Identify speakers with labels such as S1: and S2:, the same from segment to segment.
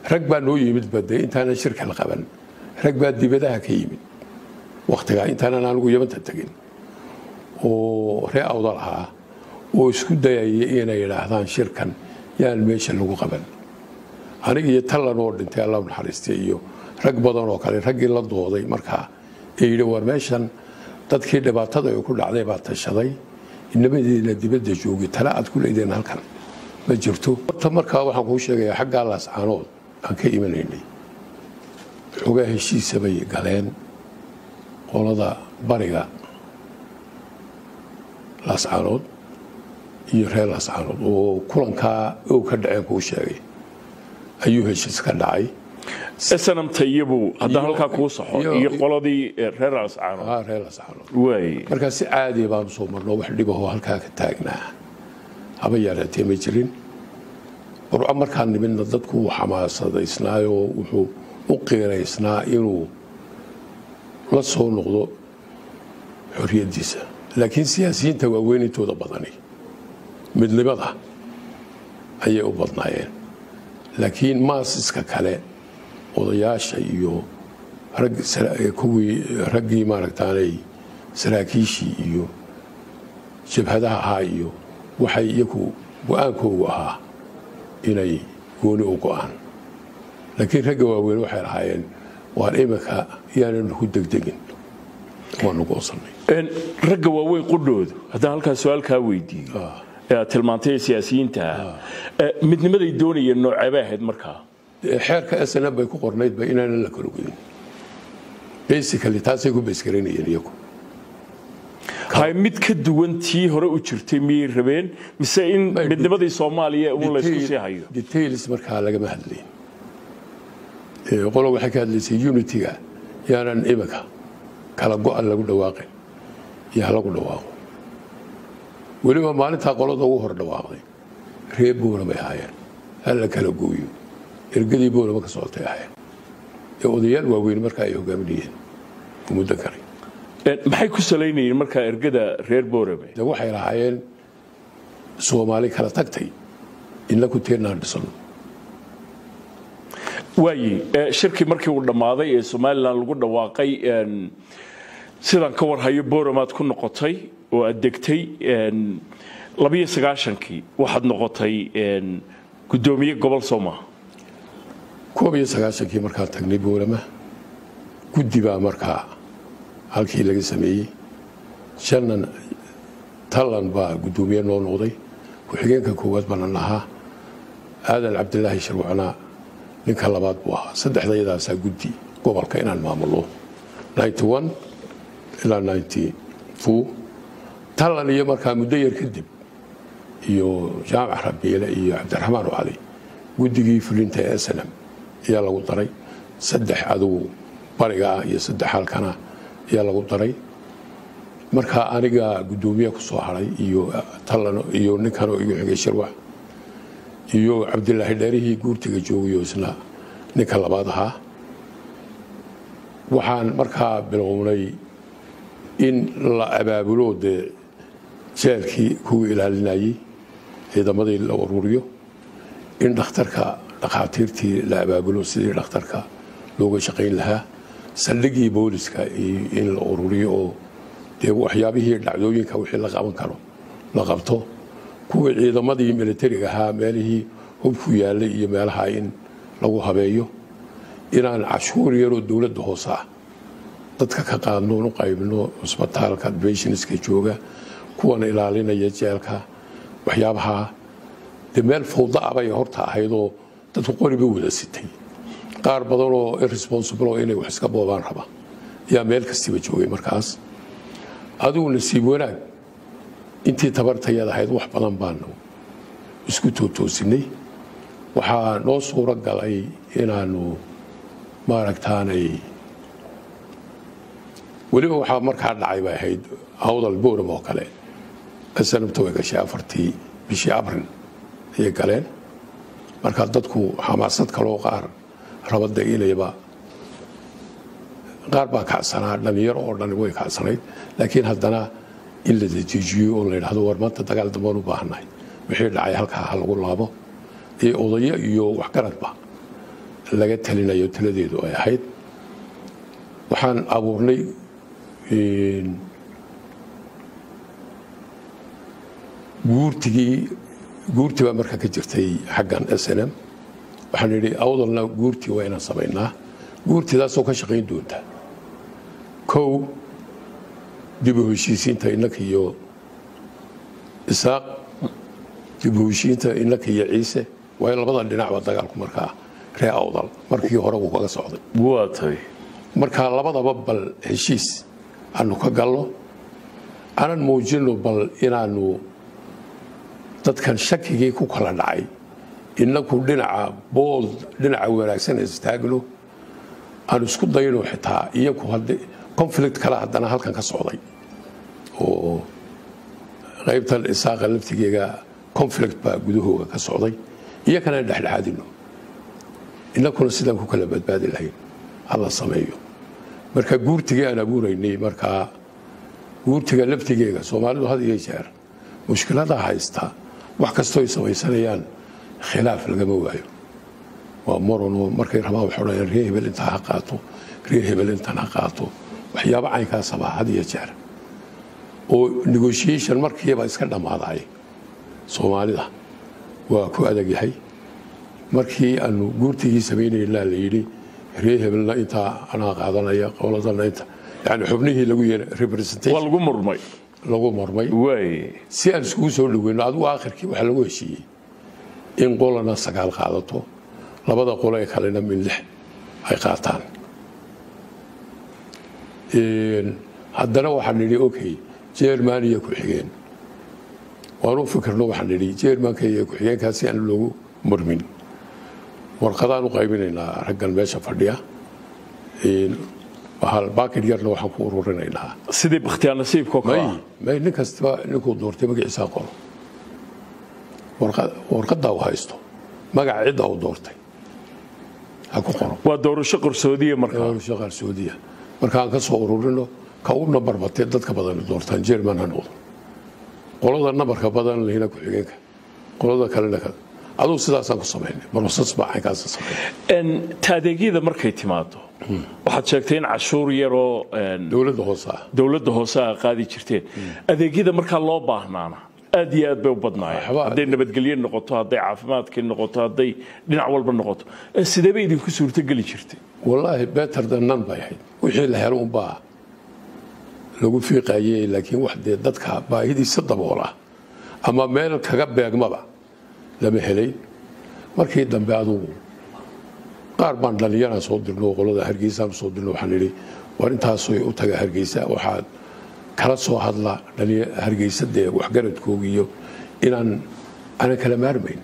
S1: rag baa noo yimid bade intaanan shirka la qaban rag baa dibadaha ka yimid wakhtigaa intaanan anigu yamanta tegin oo ree awdal ahaa oo isku dayaya inay yidhaahdaan shirkan yaan meesha lagu qaban aniga iyo tallan oo dhintay alla naxariistay iyo rag badan oo kale raggii la dooday markaa ee yidhi war meeshan dadkii dhibaatada ay ku dhacday baa tashaday inamadiina dibadda joogay tale aad ku leedeen halkan ma jirto horta markaa waxaan kuu sheegayaa xaggaa laascaanood aan ka imanaynay xogaa heshiisa bay galeen qolada bariga laascaanood iyo reer laascaanood oo kulankaa ow ka dhaceen kuu sheegay ayuu heshiis ka dhacay
S2: snamta iyabu haddaan halkaa kuu saxo
S1: iyo-
S2: iyo qoladii eh, reer ascaano
S1: ah reer laascaanood
S2: waay
S1: markaa si caadiya baanu soo marno wax dhibahoo halkaa ka taagnaa haba yaraatee ma jirin burco markaan nimidna dadku wuu xamaasadaysnaayoo wuxuu u qiiraysnaa inuu la soo noqdo xorriyaddiisa laakiin siyaasiyiinta waaweynintooda badani midnimada ayay u badnaayeen laakiin maasiska kale odayaasha iyo rag sara- kuwii raggii maaragtaanay saraakiishii iyo jabhadaha ahaa iyo waxay iyagu go-aankoogu ahaa inay gooni u go-aan laakiin ragga waaweyn waxay lahaayeen waan imika yaanan ku degdegin waanu goosannay
S2: En, ragga waaweyn qudhoodu haddaan halkaa su-aalkaa weydiiyo ee aad tilmaantay ee siyaasiyiinta ah eh, midnimaday doonayeen nooceebay ahayd markaa
S1: Dee xeerka snm bay ku qornaydba inaanan la kala godin basically taasay ku baysgaraynayeen iyagu
S2: hay mid ka duwan tii hore u jirtay miyay rabeen mise in
S1: May-
S2: midnimadii soomaaliya uun laysku sii hayo
S1: details markaa lagama hadlayn Ee, qolo waxay ka hadlaysay unitiga yaanan imika kala go-an lagu dhawaaqin iyo halagu dhawaaqo weliba maalintaa qolada ugu hor dhawaaqday ree boona bay ahaayeen hala kala gooyo ergadii boonama ka socotay ahaayeen ee odayaal waaweyn markaa ay hogaaminayeen muddo kale
S2: En, maxay ku salaynayeen markaa ergada reer boorame
S1: de waxay lahaayeen soomaali kala tagtay inaku teenaan dhisano
S2: waaye eh, shirkii markii uu dhammaaday ee somalilan lagu dhawaaqay en, sidaan ka warhayo booramaad ku noqotay oo aad degtay en, labiyo sagaashankii waxaad noqotay en, guddoomiye gobol sooma
S1: koob iyo sagaashankii markaan tagnay boolama guddi baa markaa halkii laga sameeyey shannan tallan baa guddoomiye noo noqday ku-xigeenka koowaad baanan ahaa aadan cabdilaahi sharwacnaa ninka labaad buu ahaa saddexdayadaasaa guddi gobolka inaan maamulo ilaa tallan iyo markaa muddo yar kadib iyo jaamac rabiile iyo cabdiraxmaan cali guddigii fulinta ee snm ayaa lagu daray saddex adugu bariga ah iyo saddex halkana ayaa lagu daray markaa aniga guddoomiye ku soo haray iyo tallan iyo ninkanoo igu xigay shirwax iyo cabdilaahi dheerihii guurtiga joogayo isna ninka labaad ahaa waxaan markaa bilownay in la abaabulo dee jeelkii kuwii ilaalinayey ciidamadii la ururiyo in dhakhtarka dhakhaatiirtii la abaabulo sidii dhakhtarka looga shaqayn lahaa saldhigii booliska in la ururiyo oo dee waxyaabihii dhacdooyinka wixii la qaban karo la qabto kuwii ciidamadii militariga ahaa meelihii hubku yaallay iyo meelaha in lagu habeeyo inaan cashuur yaroo dowladda hoose ah dadka ka qaadno u qaybno cusbitaalka adventioniska jooga kuwan ilaalinaya jeelka waxyaabaha dee meel fawda ah bay horta ahaydoo dadku qoriba wada sitay qaar badanoo irresponsible oo inay wax iska boobaan raba ayaa meel kastiba joogay markaas adigu nasiib wanaag intii tabartayad ahayd wax badan baanu isku tootoosinay waxaa noo suuro galay inaanu maaragtaanay weliba waxaa markaa dhacay bay ahayd awdal booram oo kale sanabta way gashay afartii bishii abril ayay galeen markaa dadku xamaasad kaloo qaar rabada inayba qaar baa kacsanaa dhalinyaro oo dhan way kacsanayd laakiin haddana in la dejiijiyo oo la yidhahdo war maanta dagaal dambaan u baahannahay wixii dhacay halkaa ha lagu laabo iyo odayo iyo waxgaradba laga talinayo taladeedu ay ahayd waxaan abuurnay guurtigii guurti baa markaa ka jirtay xaggan s n m waxaan idhi awdalna guurtii waa inaan samaynaa guurtidaasoo ka shaqayn doonta kow dib u heshiisiinta innaka iyo isaaq dib u heshiinta innaka iyo ciise waayo labada dhinacba dagaalku markaa ree awdal markii hore wuu kaga socday
S2: waa tahay
S1: markaa labadaba bal heshiis aanu ka galno aanan muujino bal inaanu dadkan shakigii ku kala dhacay inaku dhinaca bood dhinaca wanaagsan istaagno aan isku dayno xitaa iyaku conflict kale haddana halkan ka socday oo qaybtan isaaqa laftigeega conflict baa gudahooga ka socday iyakana dhexdhexaadino inakuna sidaan ku kala badbaadi lahayn hala sameeyo marka guurtigii aan abuuraynay markaa guurtiga laftigeega soomaalidu had iyo jeer mushkilada haysta wax kastoo ay samaysanayaan khilaaf lagama waayo waa morono markay rabaan waxay odhanayaan ree hebel intaa ha qaato ree hebel intan ha qaato waxyaabo caynkaasaba had iyo jeer oo negotiation markiiba iska dhammaaday soomaalida waa ku adag yahay markii aanu guurtigii samaynaynaa la yidhi ree hebelna intaa anaa qaadanaya qowladana inta yani xubnihii lagu yeeray
S2: waa
S1: representation
S2: lagu murmay
S1: lagu marmay
S2: waay
S1: si aan iskugu soo dhaweyno adigu aakhirkii waxaa lagu heshiiyey in qolana sagaal qaadato labada qolo ee kalena min lix ay qaataan haddana waxaan nidhi okay jerman iyo ku-xigeen waan u fikirno waxaan nidhi jermanka iyo ku-xigeenkaa si aan loogu murmin warqadaan u qaybinaynaa raggan meesha fadhiya baakid yarna waxaan ku ururinaynaa
S2: sidii bakhtiyaa nasiibkoo kale
S1: may
S2: ah
S1: may nin kastaba ninkuu doortay magaciisaa qoro Warqa- warqaddaa u haysto magaca cidda uu doortay ha ku qoro
S2: waa doorasho qarsoodiya markaa
S1: doorasho qarsoodiya markaan ka soo ururino ka u nambar batee dadka badan doortaan jerman ha noqdo qolada nambarka badan lehina ku-xigeenka qolada kalena ka adugu sidaasaan ku samaynay barosas baa caynkaasa samaynay
S2: En, ta adeegyada markay timaado waxaad sheegtay in cashuur yaroo en,
S1: dowladda hoose ah
S2: dowladda hoose a qaadi jirteen adeegyada markaa loo baahnaana aad iyo aad bay u badnaayeen
S1: Waxba-
S2: hadday nabadgelye noqoto hadday caafimaadkii noqoto hadday dhinac walba noqoto Eh, sidee bay idinku suurtogeli jirtay
S1: wallaahi better than none bay ahayd wixii la helo unbaa lagu fiiqayey laakiin wax dee dadka baahidiisa daboola ama meel kaga beegmaba lama helay markii dambe adugu qaar baan dhallinyaraan soo dirno qolada hargeysaan soo dirno waxaan idhi war intaasoy u taga hargeysa waxaad kala soo hadla dhallinya- hargeysa dee waxgaradkooga iyo inaan aanan kala maarmayn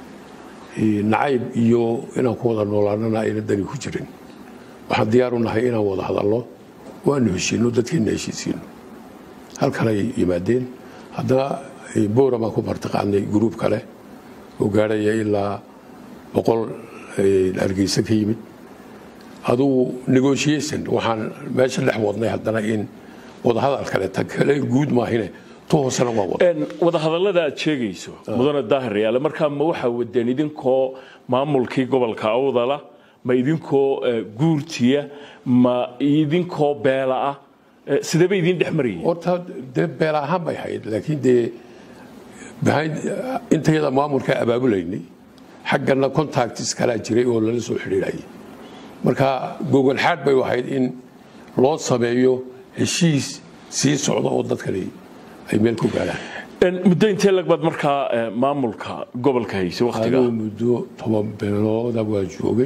S1: nacayb iyo inaan ku wada noolaanana ayna dani ku jirin waxaan diyaar u nahay inaan wada hadalno waanu heshiino dadkeena heshiisiino halkan ay yimaadeen haddana boora baan ku martiqaadnay gruub kale oo gaadhaya ilaa boqol hargeysa ka yimid adugu negotiation waxaan meesha dhex wadnay haddana in wadahadal kale ta kale guud maahine tu hoosena waa wada
S2: En, wadahadallada aad sheegayso mudane daahir yaale markaa ma waxaa wadeen idinkoo maamulkii gobolka awdala ma idinkoo eh, guurtiya ma idinkoo beela ah Eh, sidee bay idin dhex marayeen
S1: horta dee beel ahaan bay ahayd laakiin dee behind intayada maamulka abaabulaynay xaggana contacts kalaa jiray oo lala soo xidhiidhayay marka gogol xaad bay ahayd in loo sameeyo heshiis sii socda oo dadkani ay meel ku gaadhaan
S2: En, muddo intee lag baad markaa eh, maamulka gobolka haysa wakhtiga
S1: anuu muddo toban bilooda waa joogay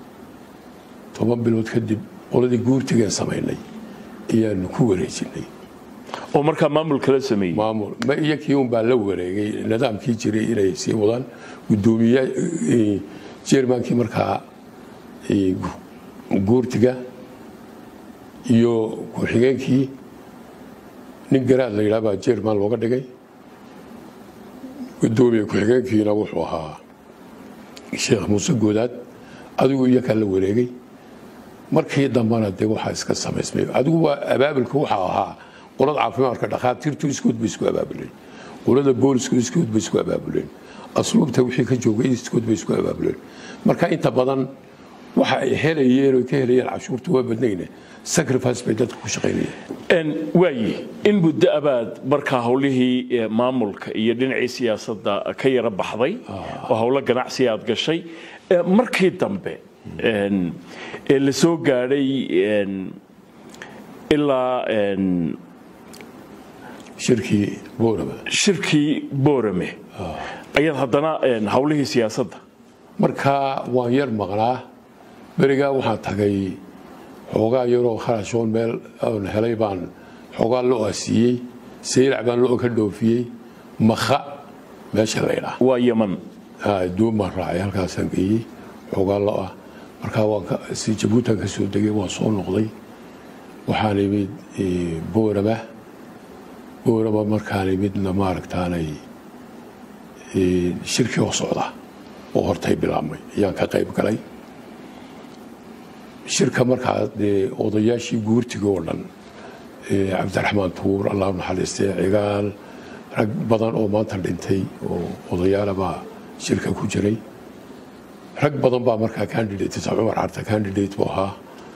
S1: toban bilood kadib qoladii guurtigeen samaynay ayaanu ku wareejinay
S2: oo markaa maamulka la sameeyey
S1: maamul ma iyo kii un baa la wareegay nidaamkii jiray inay sii wadaan gudoomiye eh, jermankii markaa eh, gu- guurtiga iyo ku-xigeenkii nin garaad la yidhaha baa jerman looga dhigay gudoomiye ku-xigeenkiina wuxuu ahaa sheekh muuse goodaad adigu iyo kaa la wareegay markii dambana dee waxaa iska samaysmay adigu waa abaabilka waxaa ahaa qolada caafimaadka dhakhaatiirtu iskood bay isku abaabuleen qolada boolisku iskood bay isku abaabuleen asluubta wixii ka joogay iskood bay isku abaabuleen marka inta badan waxa ay helayeen oo ka helayeen cashuurta waa badnayne sacrifice bay dadka ku shaqaynayeen
S2: waaye in muddo abaad markaa howlihii maamulka iyo dhinacii siyaasadda ka yara baxday oo howlo ganacsi aad gashay markii dambe ee la soo gaadhay ilaa
S1: shirkii boorama
S2: shirkii boorame ayaad haddana howlihii siyaasadda
S1: markaa waan yar maqnaa berigaa waxaan tagay xoogaa yaroo kharashoon meel aan helay baan xoogaa lo-a siiyey saylac baan lo ka dhoofiyey makha meesha laydhaa
S2: waa yeman
S1: duun baan raacay halkaasaan geeyey xoogaa lo-a markaa waan si jabuutan ka soo degay waan soo noqday waxaan imid boorama boorama markaan imidna maaragtaanay shirkii oo socda oo hortay bilaabmay ayaan ka qayb galay shirka markaa dee odayaashii guurtiga oo dhan cabdiraxmaan tuur allah naxariistay cigaal rag badan oo maanta dhintay oo odayaala baa shirka ku jiray rag badan baa markaa candidate cumar carta candidate buu ahaa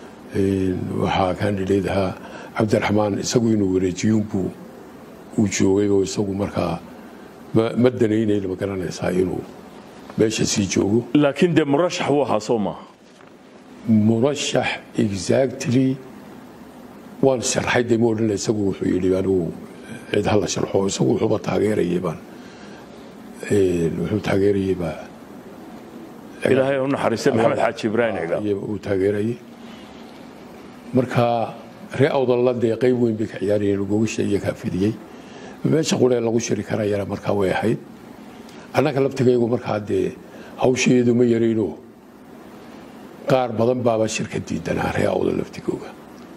S1: waxaa candidate ahaa cabdiraxmaan isagu inuu wareejiyuunbuu uu joogay oo isagu markaa ma danaynayn ma garanaysaa inuu meesha sii joogo
S2: laakiin dee murashax wuu ahaa soo maaha
S1: murashax exactly waan sharxay dee ma odhan isagu wuxuu yidhi anigu cid hala sharxo isagu wuxuuba taageerayay baan wuxuu taageerayay baa
S2: ilaahay u naxariistay maxamed xaaji ibraahim cigaal
S1: uu taageerayay marka ree awdalla dee qayb weyn bay ka ciyaarayeen gogasha iyo kaa fidiyey meesha quree lagu shiri karayana markaa way ahayd annaga laftigaygu markaa dee hawsheedu ma yarayno qaar badan baaba shirka diidanaa ree awda laftigooga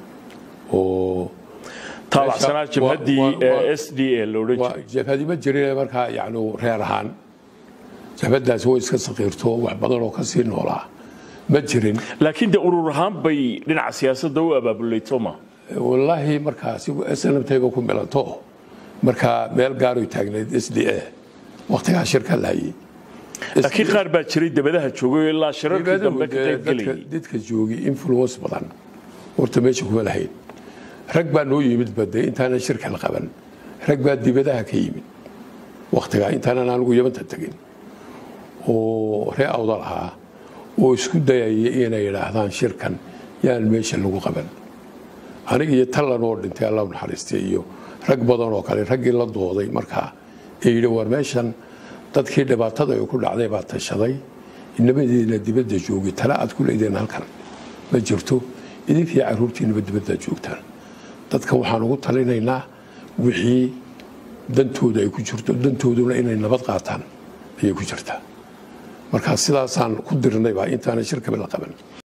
S1: oo
S2: taabacsanaa jabhaddii s d a loodhan jiray
S1: jabhadi ma jirin markaa yani reer ahaan jabhadaas way iska saqiirto wax badan oo kasii noolaa ma jirin
S2: laakiin dee urur ahaan bay dhinaca siyaasadda u abaabulay soo maaha
S1: wallaahi markaa snmtayba ku milanto markaa meel gaaroy taagnayd s d a waktigaa shirka lahayay
S2: laakiin qaar baa jiray dabadaha joogay ilaa shirarkii dambe ka qaybgelayay
S1: dadka joogi influence badan horta meesha kuma lahayn rag baa noo yimid bade intaanan shirka la qaban rag baa dibadaha ka yimid waktigaa intaanan anigu yamanta tegin oo ree awdal ahaa oo isku dayaya inay idhaahdaan shirkan yaan meesha lagu qaban aniga iyo tallan oo dhintay allah naxariistay iyo rag badan oo kale raggii la dooday markaa ee yidhi war meeshan dadkii dhibaatada ay ku dhacday baa tashaday inabadeena dibadda joogi tala aad ku leedeen halkan ma jirto idinkii caruurtiinaba dibadda joogtaan dadka waxaan ugu talinaynaa wixii dantooda ay ku jirto dantooduna inay nabad qaataan ayay ku jirtaa markaa sidaasaan ku dirnaybaa intaana shirkaba la qaban